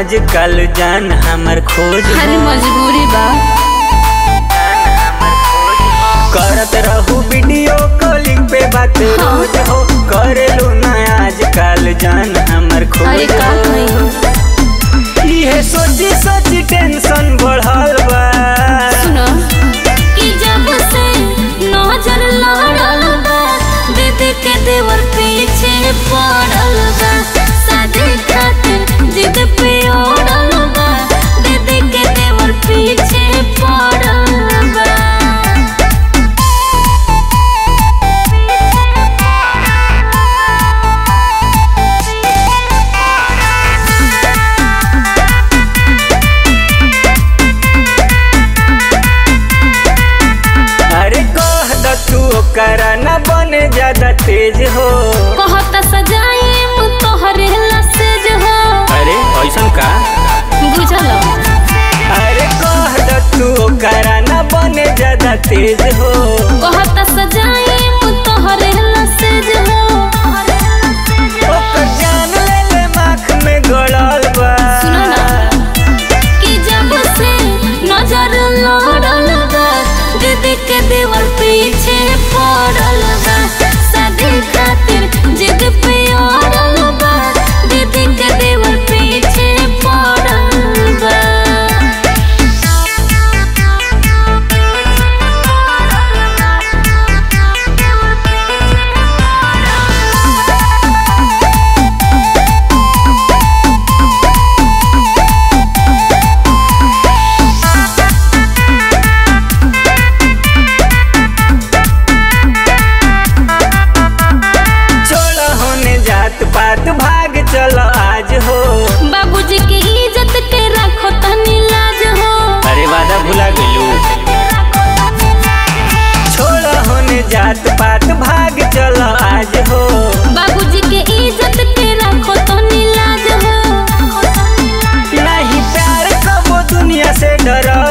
आजकल जान हमर खोज हो। अरे मजबूरी बा करत रहू वीडियो कॉलिंग पे बात हाँ। रोज हो करेलू ना आजकल जान हमर खोज अरे का हो। नहीं हो इहे सोची सोची टेंशन बढ़ल बा सुनो कि जब से नजर लड़ल बा दीदी के देवर पीछे पड़ल बा शादी खातिर जिद पे ओढ़ल बा दीदी के देवर पीछे पड़ल बा अरे कह द तू ओकरा न बने ज्यादा तेज हो कहता सजाई तोहरे लसेज हो अरे ऐसन का बुझल अरे कह द तू ओकरा न बने ज्यादा तेज हो कहता सजाई तोहरे लसेज हो ओकर जान ले ले माख में गड़ल बा सुनो ना कि जब से नजर लड़ल बा दीदी के देवर पीछे पड़ल बा शादी खातिर जिद पे अड़ल बा दीदी के देवर पीछे पड़ल बा छोड़ होने जात पात भाग चल आज हो बाबूजी के इज्जत के रखो तनी लाज हो अरे वादा भुला गेलू छोड़ होने जात पात भाग चल आज हो बाबूजी के इज्जत के रखो तनी लाज हो नहीं प्यार कबो दुनिया से डर